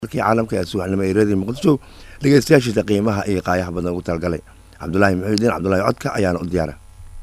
dalkii caalamka ee subaxnimo ee reediyo muqdisho dhegeystayaashiisa qiimaha iyo qaayaha badan ugu talagalay cabdulaahi muxiudiin cabdulaahi codka ayaana u diyaara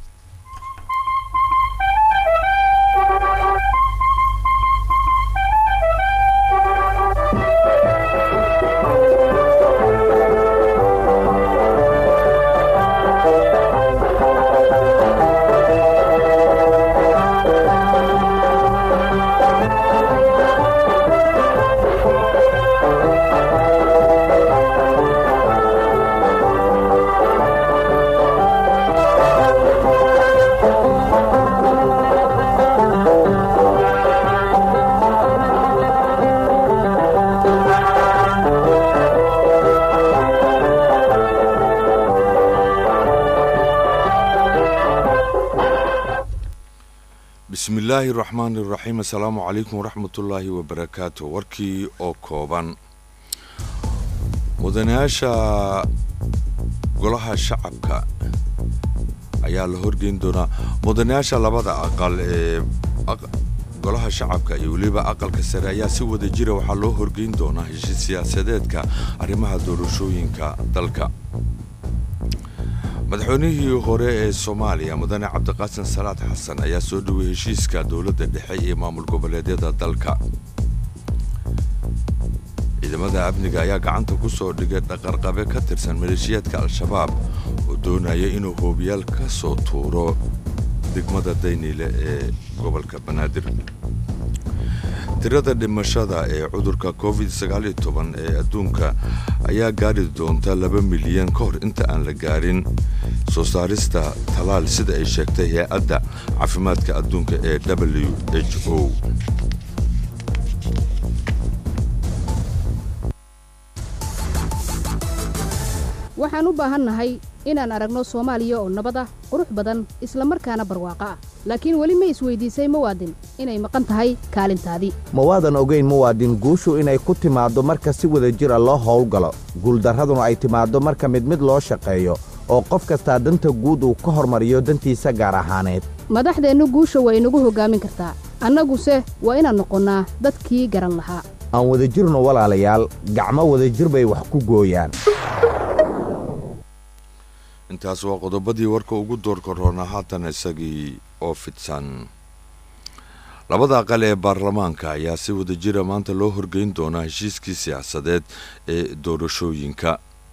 bismillaahi raxmaani raxiim assalaamu calaykum waraxmatullaahi wabarakaatu warkii oo kooban mudanayaasha golaha shacabka ayaa la horgeyn doonaa mudanayaasha labada aqal ee golaha shacabka iyo weliba aqalka sare ayaa si wada jira waxaa loo horgeyn doonaa heshiis siyaasadeedka arrimaha doorashooyinka dalka madaxweynihii hore ee soomaaliya mudane cabdiqaasin salaad xasan ayaa soo dhowey heshiiska dowladda dhexe iyo maamul goboleedyada dalka ciidamada amniga ayaa gacanta ku soo dhigay dhaqarqabe ka tirsan maleeshiyaadka al-shabaab oo doonaya inuu hoobiyaal ka soo tuuro degmada dayniile ee gobolka banaadir tirada dhimashada ee cudurka covid ee adduunka ayaa gaari doonta laba milyan ka hor inta aan la gaarin soo saarista talaal sida ay sheegtay hay-adda caafimaadka adduunka ee w h o waxaan u baahannahay inaan aragno soomaaliya oo nabad ah qurux badan isla markaana barwaaqo ah laakiin weli ma isweydiisay muwaadin inay maqan tahay kaalintaadii ma waadan ogayn muwaadin guushu inay ku timaaddo marka si wada jira loo howlgalo guuldarraduna ay timaaddo marka mid mid loo shaqeeyo oo qof kastaa danta guud uu ka hormariyo dantiisa gaar ahaaneed madaxdeennu guusha waa inagu hoggaamin kartaa annaguse waa inaan noqonnaa dadkii garan lahaa aan wadajirno walaalayaal gacmo wadajir bay wax ku gooyaan intaas waa qodobadii warka ugu doorka roona haatan isagii oo fidsan labada aqal ee baarlamaanka ayaa si wada jira maanta loo horgeyn doonaa heshiiskii siyaasadeed ee doorashooyinka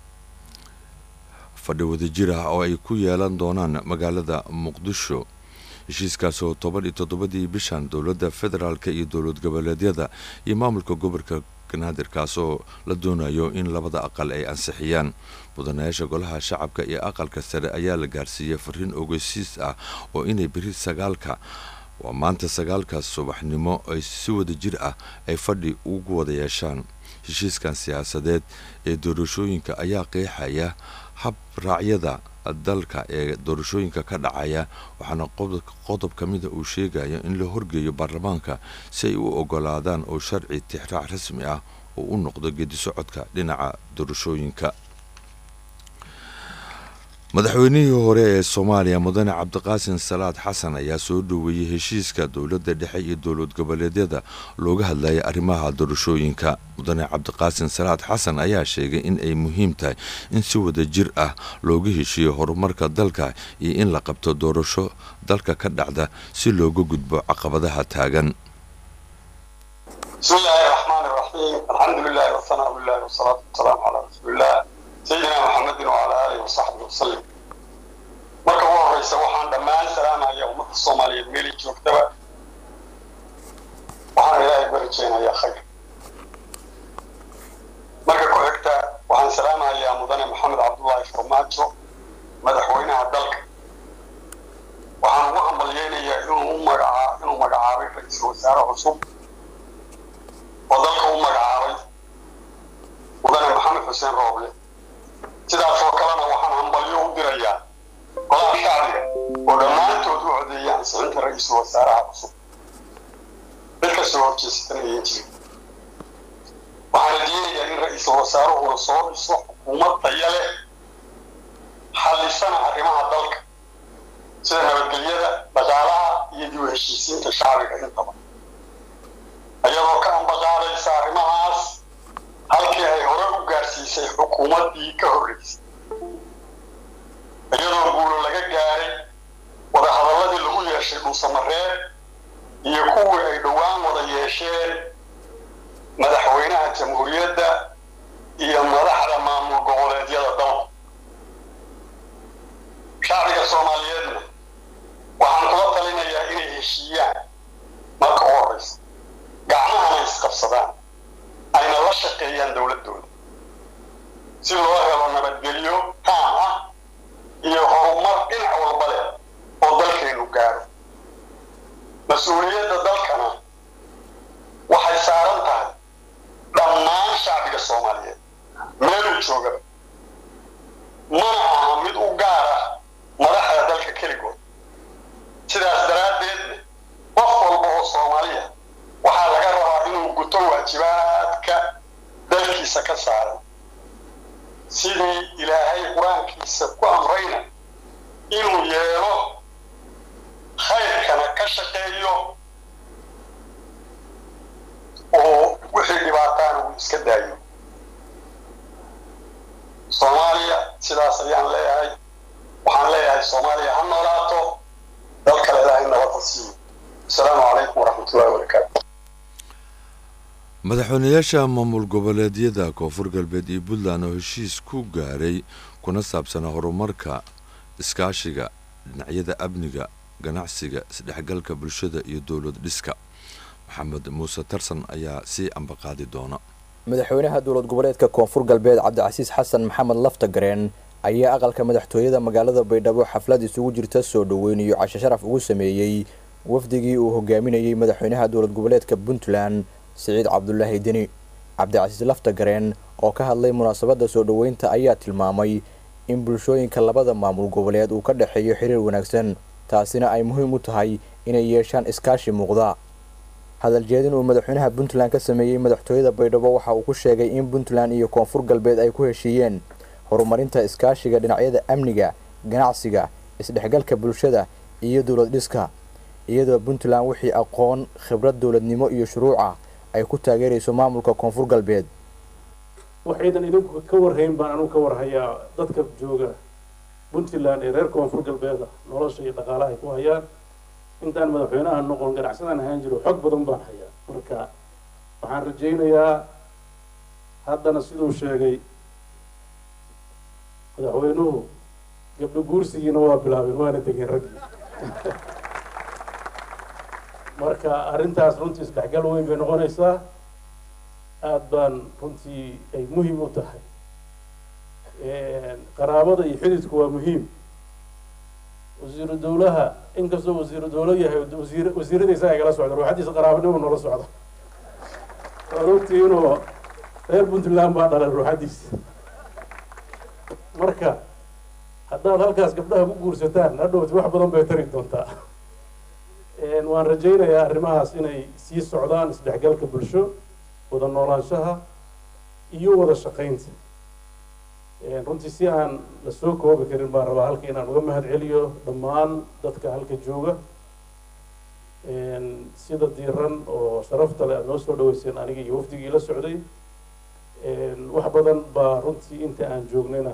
fadhi wadajir ah oo ay ku yeelan doonaan magaalada muqdisho heshiiskaas oo toban iyo toddobadii bishan dowladda federaalk iyo dowlad goboleedyada iyo maamulka gobolka banaadirkaas oo la doonayo in labada aqal ay ansixiyaan mudanayaasha golaha shacabka iyo aqalka sare ayaa la gaarsiiyey fariin ogeysiis ah oo inay beri sagaalka waa maanta sagaalkaas subaxnimo ay si wada jir ah ay fadhi ugu wada yeeshaan heshiiskan siyaasadeed ee doorashooyinka ayaa qeexaya hab raacyada dalka ee doorashooyinka ka dhacaya waxaana qodob ka mida uu sheegaya in la horgeeyo baarlamaanka si ay u ogolaadaan oo sharci tixraac rasmi ah oo u noqdo geedisocodka dhinaca doorashooyinka madaxweynihii hore ee soomaaliya mudane cabdiqaasin salaad xasan ayaa soo dhoweeyey heshiiska dowladda dhexe iyo dowlad goboleedyada looga hadlayay arrimaha doorashooyinka mudane cabdiqaasin salaad xasan ayaa sheegay in ay muhiim tahay in si wada jir ah looga heshiiyo horumarka dalka iyo in la qabto doorasho dalka ka dhacda si looga gudbo caqabadaha taagan bismillaahi raxmaani raxiim alxamdulilahi wasanaa lilahi wasalaatu wasalaamu calaa rasuulilah sayidina maxamedin wacalaa aalihi wasaxbihi wasalim marka ugu horreysa waxaan dhammaan salaamaya ummadda soomaaliyeed meelay joogtaba waxaan ilaahay ku rajeynayaa khayr marka ku xigta waxaan salaamayaa mudane maxamed cabdullaahi farmaajo madaxweynaha dalka waxaan ugu hambalyeynayaa inuu magacaa inuu magacaabay ra-iisul wasaare cusub oo dalka u magacaabay mudane maxamed xuseen rooble sidaasoo kalena waxaan hambalyo u dirayaa golaha shacbiga oo dhammaantood u codeeyay ansixinta ra-iisul wasaaraha cusub mid kastoo horjeesatan ayan jirin waxaana diinayaa in ra-iisul wasaaruhuna soo dhiso xukuumad daya leh xallisana arrimaha dalka sida nabadgelyada dhaqaalaha iyo dib u heshiisiinta shacbiga intaba iyadoo ka ambaqaadaysa arrimahaas xukuumaddii ka horreysay iyadoo guulo laga gaaray wadahadalladii lagu yeeshay dhuusamareer iyo kuwii ay dhowaan wada yeesheen madaxweynaha jamhuuriyadda iyo madaxda maamul goboleedyada dalka shacbiga soomaaliyeedna waxaan kula talinayaa inay heshiiyaan marka u horraysa gacmahana isqabsadaan ayna la shaqeeyaan dowladdooda si loo helo nabadgelyo taam ah iyo horumar dhinac walba leh oo dalkeennu gaaro mas-uuliyadda dalkana waxay saaran tahay dhammaan shacbiga soomaaliyeed meeluu joogaba mana aha mid u gaar ah madaxda dalka keligood sidaas daraaddeedna qof walba oo soomaaliya waxaa laga rabaa inuu guto waajibaadka dalkiisa ka saaran sidii ilaahay qur-aankiisa ku amrayna inuu yeelo khayrkana ka shaqeeyo oo wixii dhibaataana uu iska daayo soomaaliya sidaas ayaan leeyahay waxaan leeyahay soomaaliya ha noolaato dalkale ilaahay nabadda siiyo asalaamu calaykum waraxmatullahi wabarakaatu madaxweynayaasha maamul goboleedyada koonfur galbeed iyo puntland oo heshiis ku gaaray kuna saabsanaa horumarka iskaashiga dhinacyada amniga ganacsiga isdhexgalka bulshada iyo dowlad dhiska maxamed muuse tarsan ayaa sii ambaqaadi doona madaxweynaha dowlad goboleedka koonfur galbeed cabdicasiis xasan maxamed laftagareen ayaa aqalka madaxtooyada magaalada baydhabo xaflad isugu jirta soo dhoweyn iyo casho sharaf ugu sameeyey wafdigii uu hogaaminayey madaxweynaha dowlad goboleedka puntland siciid cabdulaahi deni cabdicasiis laftagareen oo ka hadlay munaasabadda soo dhoweynta ayaa tilmaamay in bulshooyinka labada maamul goboleed uu ka dhexeeyo xiriir wanaagsan taasina ay muhiim u tahay inay yeeshaan iskaashi muuqda hadaljeedin uu madaxweynaha puntland ka sameeyey madaxtooyada baydhabo waxa uu ku sheegay in puntland iyo koonfur galbeed ay ku heshiiyeen horumarinta iskaashiga dhinacyada amniga ganacsiga isdhexgalka bulshada iyo dowlad dhiska iyadoo puntland wixii aqoon khibrad dowladnimo iyo shuruuca ay ku taageerayso maamulka koonfur galbeed waxaydan idinku ka warhayn baan anugu ka warhayaa dadka jooga puntland ee reer koonfur galbeeda nolosha iyo dhaqaalaha ay ku hayaan intaan madaxweynaha noqon ganacsadaan ahaan jiro xog badan baan hayaa marka waxaan rajaynayaa haddana siduu sheegay madaxweynuhu gabdho guursigiina waa bilaabeen waana degeen raggii marka arrintaas runtii isdhexgal weyn bay noqonaysaa aada baan runtii ay muhiim u tahay qaraabada iyo xididku waa muhiim wasiiru dawlaha inkastoo wasiiru dawlo yahay wasiir wasiiradiisa ay kala socda ruuxadiisa qaraabanimo noola socda waad ogtii inuu reer puntland baa dhalay ruuxadiisa marka haddaad halkaas gabdhaha ku guursataan hadhowti wax badan bay tari doontaa waan rajaynayaa arrimahaas inay sii socdaan isdhexgalka bulsho wada noolaanshaha iyo wada shaqaynta runtii si aan la soo koobi karin baan rabaa halka inaan uga mahad celiyo dhammaan dadka halka jooga sida diiran oo sharafta leh aada noo soo dhaweyseen aniga iyo wafdigii la socday wax badan baa runtii inta aan joognayna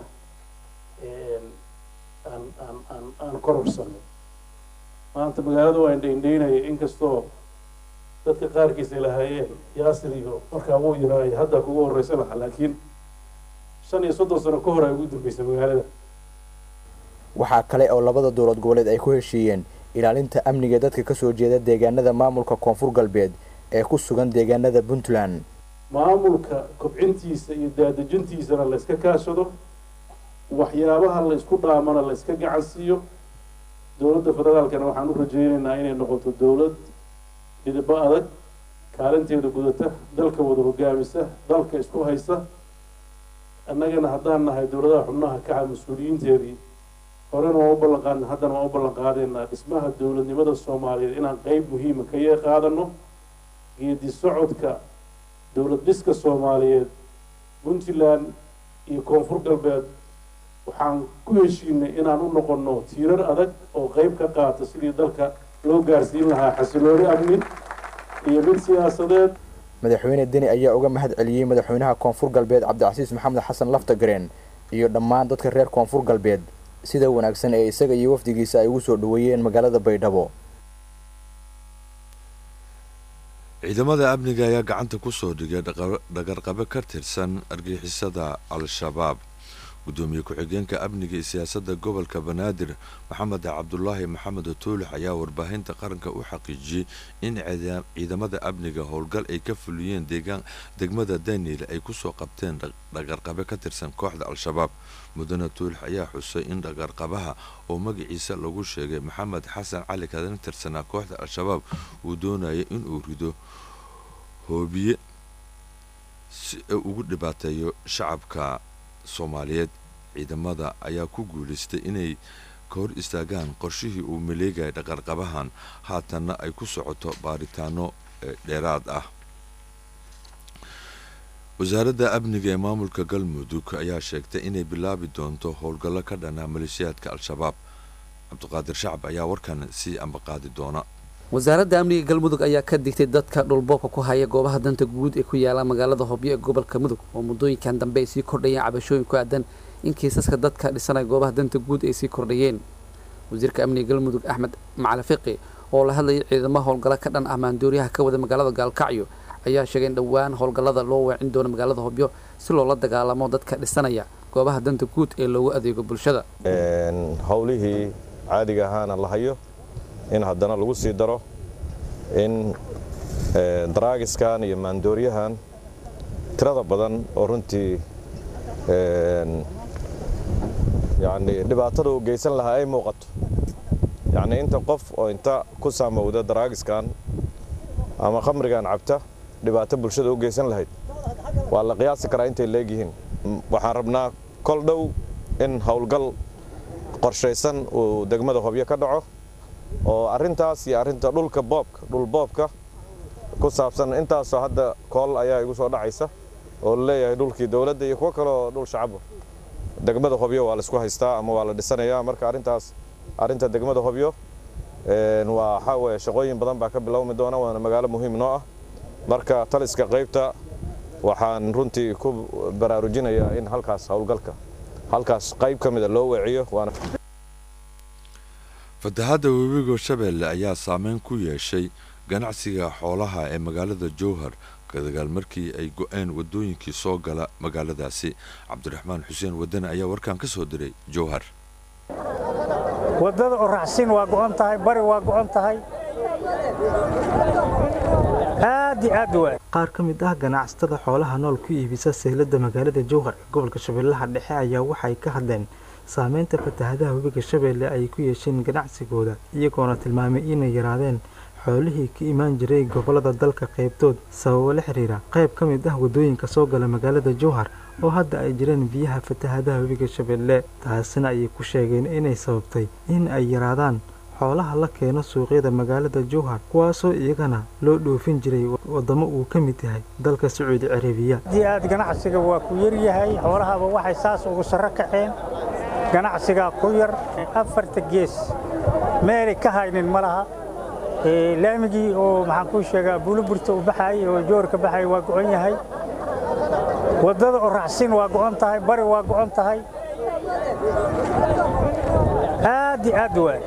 aan aan aan aan kororsanay maanta magaalada waa indhaindhaynaya inkastoo dadka qaarkiis ay lahaayeen yaasir iyo markaa wuu yiraay hadda kugu horreysa laha laakiin shan iyo soddon sano ka hor ay ugu dambeysay magaalada waxaa kale oo labada dowlad goboleed ay ku heshiiyeen ilaalinta amniga dadka kasoo jeeda deegaanada maamulka koonfur galbeed ee ku sugan deegaanada puntland maamulka kobcintiisa iyo daadejintiisana la iska kaashado waxyaabaha la isku dhaamana la iska gacan siiyo dowladda federaalkana waxaan u rajaynaynaa inay noqoto dowlad midabo adag kaalinteeda gudata dalka wada hogaamisa dalka isku haysa annagana haddaan nahay dowladaha xubnaha kaca mas-uuliyiinteedii horena waa u ballan qaadna haddana waa u ballan qaadaynaa dhismaha dowladnimada soomaaliyeed inaan qeyb muhiima ka yee qaadano geedi socodka dowlad dhiska soomaaliyeed puntland iyo koonfur galbeed waxaan ku heshiinay inaan u noqonno tiirar adag oo qeyb ka qaata sidii dalka loo gaarsiin lahaa xasilooni amni iyo mid siyaasadeed madaxweyne deni ayaa uga mahad celiyey madaxweynaha koonfur galbeed cabdicasiis maxamed xasan laftagareen iyo dhammaan dadka reer koonfur galbeed sida wanaagsan ee isaga iyo wafdigiisa ay ugu soo dhoweeyeen magaalada baydhabo ciidamada amniga ayaa gacanta ku soo dhigay dhagarqabe ka tirsan argixisada al-shabaab gudoomiye ku-xigeenka amniga iyo siyaasadda gobolka banaadir maxamed cabdulaahi maxamed tuulix ayaa warbaahinta qaranka u xaqiijiyey in ciidamada amniga howlgal ay ka fuliyeen degmada daniel ay kusoo qabteen dhagarqabe ka tirsan kooxda al-shabaab mudane tuulix ayaa xusay in dhagarqabaha oo magaciisa lagu sheegay maxamed xasan cali kadana tirsanaa kooxda al-shabaab uu doonaya inuu rido hoobiye si ugu dhibaateeyo shacabka soomaaliyeed ciidamada ayaa ku guulaystay inay ka hor istaagaan qorshihii uu maleegaya dhaqarqabahan haatanna ay ku socoto baaritaano dheeraad ah wasaaradda amniga ee maamulka galmudug ayaa sheegtay inay bilaabi doonto howlgallo ka dhanaa maleeshiyaadka al-shabaab cabdiqaadir shacab ayaa warkan sii ambaqaadi doona wasaaradda amniga galmudug ayaa ka digtay dadka dhulboobka ku haya goobaha danta guud ee ku yaala magaalada hobyo ee gobolka mudug oo muddooyinkan dambe ay sii kordhayeen cabashooyin ku aadan in kiisaska dadka dhisanaya goobaha danta guud ay sii kordhayeen wasiirka amniga galmudug axmed macali fiqi oo la hadlayay ciidamaha howlgalla ka dhan ah maandooriyaha ka wada magaalada gaalkacyo ayaa sheegay in dhowaan howlgallada loo weecin doono magaalada hobyo si loola dagaalamo dadka dhisanaya goobaha danta guud ee loogu adeego bulshada howlihii caadiga ahaana la hayo in haddana lagu sii daro in daraagiskan iyo maandooriyahan tirada badan oo runtii yani dhibaatada uu geysan lahaa ay muuqato yacni inta qof oo inta ku saamowda daraagiskan ama khamrigan cabta dhibaato bulshada u geysan lahayd waa la qiyaasi karaa intay leegyihiin waxaan rabnaa kol dhow in howlgal qorshaysan uu degmada hobyo ka dhaco oo arrintaas iyo arrinta dhulka boobka dhul boobka ku saabsan intaasoo hadda kool ayaa igu soo dhacaysa oo la leeyahay dhulkii dowladda iyo kuwo kaleoo dhul shacaba degmada hobyo waa laisku haystaa ama waa la dhisanayaa marka arrintaas arrinta degmada hobyo waa waxaa weeye shaqooyin badan baa ka bilowmi doona waana magaalo muhiim noo ah marka taliska qaybta waxaan runtii ku baraarujinayaa in halkaas howlgalka halkaas qayb ka mida loo weeciyo waana fatahaadda webiga shabeelle ayaa saameyn ku yeeshay ganacsiga xoolaha ee magaalada jowhar kadagaal markii ay go-een wadooyinkii soo gala magaaladaasi cabdiraxmaan xuseen wadane ayaa warkan ka soo diray jowhar waddada oraxsin waa go'on tahay bari waa go'on tahay aad iyo aad waa qaar ka mid ah ganacsatada xoolaha nool ku iibisa sahladda magaalada jowhar ee gobolka shabeellaha dhexe ayaa waxay ka hadleen saameynta fatahadaha webiga shabeelle ay ku yeesheen ganacsigooda iyagoona tilmaamay inay yaraadeen xoolihii ka imaan jiray gobollada dalka qaybtood sababo la xiriira qayb ka mid ah waddooyinka soo gala magaalada jowhar oo hadda ay jireen biyaha fatahadaha webiga shabeelle taasina ayay ku sheegeen inay sababtay in ay yaraadaan xoolaha la keeno suuqyada magaalada jowhar kuwaasoo iyagana loo dhoofin jiray waddamo uu ka mid yahay dalka sacuudi carabiya aad aad ganacsiga waa ku yaryahay xoolahaba waxay saas ugu sarro kaceen ganacsigaa ku yar afarta gees meelay ka haynin ma laha laamigii oo maxaan kuu sheegaa buuliburta u baxaayay oo joorka baxay waa go'on yahay waddada oo raacsin waa go'on tahay bari waa go'on tahay aad iyo aad waa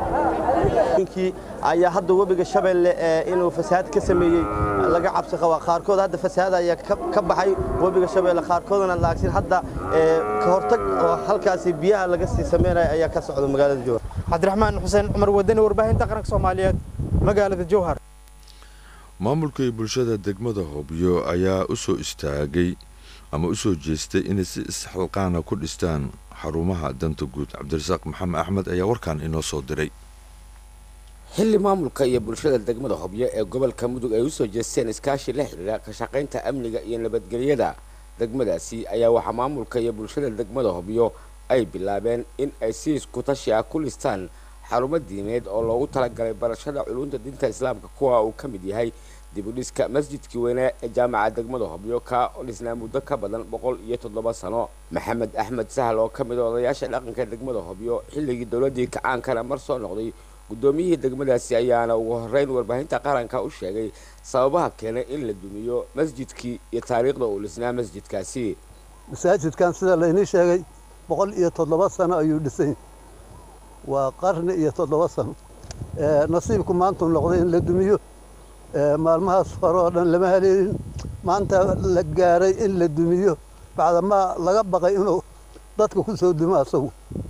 ayaa hadda webiga shabeelle inuu fasahaad ka sameeyey laga cabsi qabaa qaarkood hadda fasahaad ayaa ka baxay webiga shabeelle qaarkoodna laagsin hadda ka hortag oo halkaasi biyaha laga sii sameynaya ayaa ka socda magaalada jowhar cabdiraxmaan xuseen cumar wadani warbaahinta qaranka soomaaliyeed magaalada jowhar maamulka iyo bulshada degmada hobyo ayaa u soo istaagay ama u soo jeestay inay si isxilqaana ku dhistaan xarumaha danta guud cabdirasaaq maxamed axmed ayaa warkan inoo soo diray xilli maamulka iyo bulshada degmada hobyo ee gobolka mudug ay u soo jeesteen iskaashi la xidhiira ka shaqaynta amniga iyo nabadgelyada degmadaasi ayaa waxaa maamulka iyo bulshada degmada hobyo ay bilaabeen in ay si iskutashi ah ku listaan xarumo diimeed oo loogu talagalay barashada culunta diinta islaamka kuwa uu ka mid yahay dibudhiska masjidkii weynaa ee jaamaca degmada hobyo ka dhisnaa muddo ka badan boqol iyo toddoba sano maxamed axmed sahal oo ka mid a odayaasha dhaqanka degmada hobyo xilligii dowladdii kacaankana mar soo noqday guddoomiyihii degmadaasi ayaana ugu horreyn warbaahinta qaranka u sheegay sababaha keenay in la dumiyo masjidkii iyo taariikhda uu dhisnaa masjidkaasi masaajidkan sida laynii sheegay boqol iyo toddoba sano ayuu dhisay waa qarni iyo toddoba sano nasiibku maantuu noqday in la dumiyo maalmahaas hore oo dhan lama haleelin maanta la gaaray in la dumiyo bacdamaa laga baqay inuu dadka ku soo dumo asagu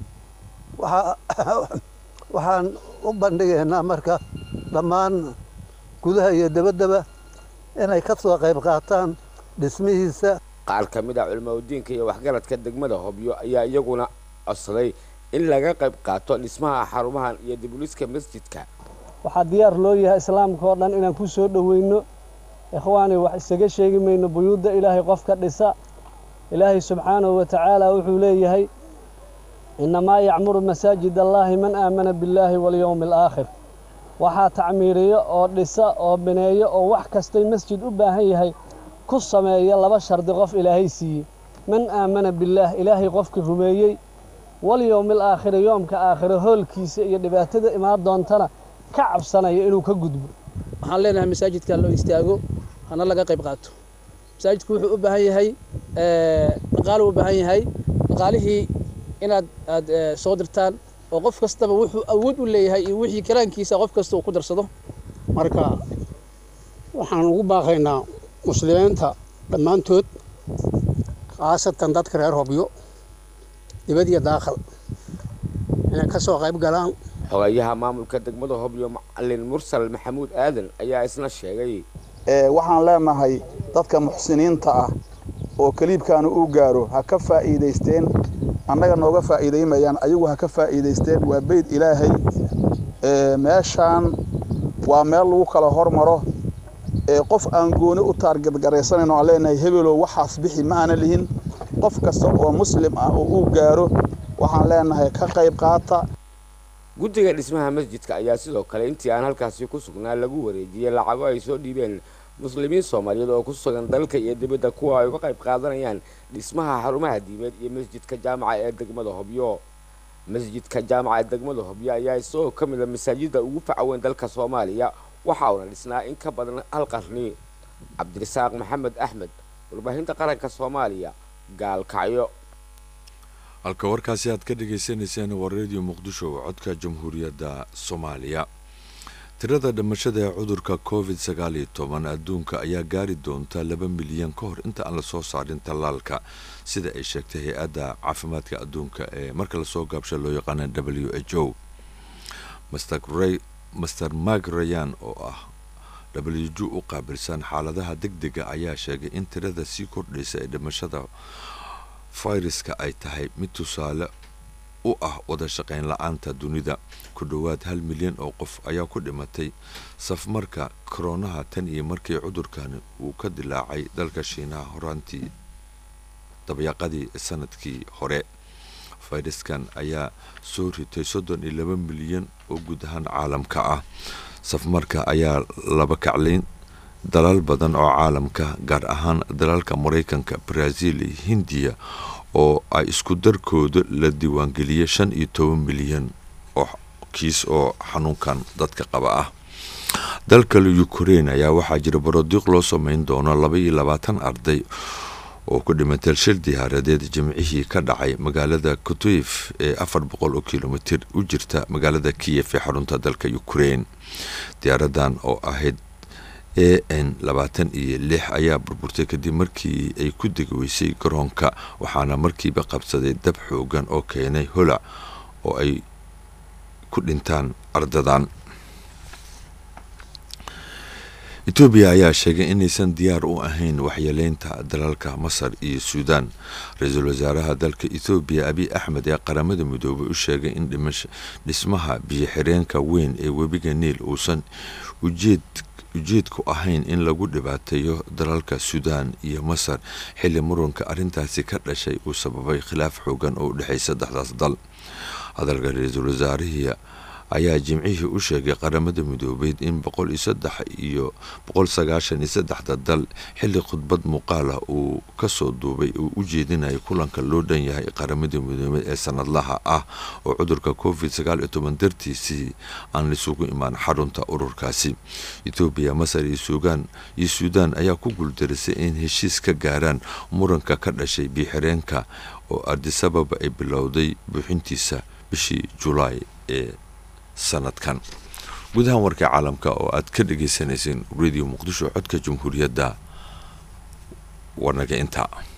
waxaan u bandhigaynaa marka dhammaan gudaha iyo dabaddaba inay ka soo qayb qaataan dhismihiisa qaar ka mid ah culimaudiinka iyo waxgaradka degmada hobyo ayaa iyaguna codsaday in laga qayb qaato dhismaha xarumahan iyo dibuliska masjidka waxaa diyaar loo yahay islaamka oo dhan inaan ku soo dhoweyno ikhwaani wax isaga sheegi mayno buyuudda ilaahay qofka dhisa ilaahay subxaanahu wa tacaala wuxuu leeyahay innamaa yacmuru masaajid allaahi man aamana billaahi walyowmi alaakhir waxaa tacmiiriyo oo dhisa oo bineeyo oo wax kastay masjid u baahan yahay ku sameeya laba shardi qof ilaahay siiyey man aamana billaah ilaahay qofkii rumeeyey walyowmi alaakhiri yoomka aakhiro hoolkiisa iyo dhibaatada imaan doontana ka cabsanaya inuu ka gudbo waxaan leenahay masaajidka loo istaago hana laga qayb qaato masaajidku wuxuu u baahan yahay dhaqaalu u baahan yahay dhaqaalihii inaad aad soo dirtaan oo qof kastaba wuxuu awood u leeyahay iyo wixii karaankiisa qof kasta uu ku darsado marka waxaan ugu baaqaynaa muslimiinta dhammaantood khaasatan dadka reer hobyo dibad iyo daakhal inay ka soo qayb galaan xogayaha maamulka degmada hobyo macalin mursal maxamuud aadan ayaa isna sheegay waxaan leenahay dadka muxsiniinta ah oo kaliibkaanu uu gaaro ha ka faa'iidaysteen annaga nooga faa'iidaymayaan ayagu ha ka faa'iidaysteen waa beyd ilaahay meeshaan waa meel lagu kala hormaro qof aan gooni u taargadgaraysanayno aan leenahay hebelow waxaas bixi ma aana lihin qof kasta oo muslim ah oo uu gaaro waxaan leenahay ka qayb qaata guddiga dhismaha masjidka ayaa sidoo kale intii aan halkaasi ku sugnaa lagu wareejiyey lacago ay soo dhiibeen muslimiin soomaaliyeed oo ku sugan dalka iyo dibadda kuwa ay uga qayb qaadanayaan dhismaha xarumaha diimeed iyo masjidka jaamaca ee degmada hobyo masjidka jaamaca ee degmada hobyo ayaa isagoo ka mid a masaajidda ugu facaweyn dalka soomaaliya waxa uuna dhisnaa in ka badan hal qarni cabdirasaaq maxamed axmed warbaahinta qaranka soomaaliya gaalkacyo halka warkaasi aad ka dhagaysanayseen waa radio muqdisho codka jamhuuriyadda soomaaliya tirada dhimashada ee cudurka covid sagaal iyo toban adduunka ayaa gaari doonta laba milyan ka hor inta aan lasoo saarin tallaalka sida ay sheegtay hay-adda caafimaadka adduunka ee marka lasoo gaabsha loo yaqaana w h o master mark rayan oo ah w j u qaabilsan xaaladaha deg dega ayaa sheegay in tirada sii kordhaysa ee dhimashada fayraska ay tahay mid tusaale u ah wada shaqayn la-aanta dunida ku dhowaad hal milyan oo qof ayaa ku dhimatay safmarka koronaha tan iyo markii cudurkani uu ka dilaacay dalka shiinaha horaantii dabyaqadii sanadkii hore fayraskan ayaa soo ritay soddon iyo laba milyan oo guud ahaan caalamka ah safmarka ayaa laba kaclayn dalal badan oo caalamka gaar ahaan dalalka maraykanka brazil iyo hindiya oo ay isku darkooda la diiwaangeliyay shan iyo toban milyan oo kiis oo xanuunkan dadka qaba ah dalkale ukrein ayaa waxaa jira barodiiq loo sameyn doono laba iyo labaatan arday oo ku dhimatay shil diyaaradeed jimcihii ka dhacay magaalada kutuyf ee afar boqol oo kilomitir u jirta magaalada kiyef ee xarunta dalka ukrein diyaaradan oo ahayd a n labaatan iyo lix ayaa burburtay kadib markii ay ku degi weysay garoonka waxaana markiiba qabsaday dab xoogan oo keenay holac oo ay ku dhintaan ardadan etoobiya ayaa sheegay inaysan diyaar u ahayn waxyeeleynta dalalka masar iyo suudaan ra-iisul wasaaraha dalka ethoobiya abiy axmed ee qaramada midoobay u sheegay in dhismaha biyo-xireenka weyn ee webiga niil uusan ujeed ujeedku ahayn in lagu dhibaateeyo dalalka suudaan iyo masar xilli muranka arrintaasi ka dhashay uu sababay khilaaf xoogan oo u dhexeey saddexdaas dal hadalka ra-iisul wasaarihii ayaa jimcihii u sheegay qaramada midoobeyd in boqol iyo saddex iyo boqol sagaashan iyo saddexda dal xilli khudbad muuqaal ah uu kasoo duubay uu u jeedinayay kulanka loo dhan yahay qaramada midoobeed ee sanadlaha ah oo cudurka covid sagaal iyo toban dartiisii aan lisugu imaan xarunta ururkaasi etoobiya masar iyo suugaan iyo suudaan ayaa ku guuldarisay in heshiis ka gaaraan muranka ka dhashay biixireenka oo ardisababa ay bilowday buuxintiisa bishii julaay ee sanadkan gudahan warka caalamka oo aad ka dhagaysanayseen radio muqdisho codka jamhuuriyadda warnaga intaa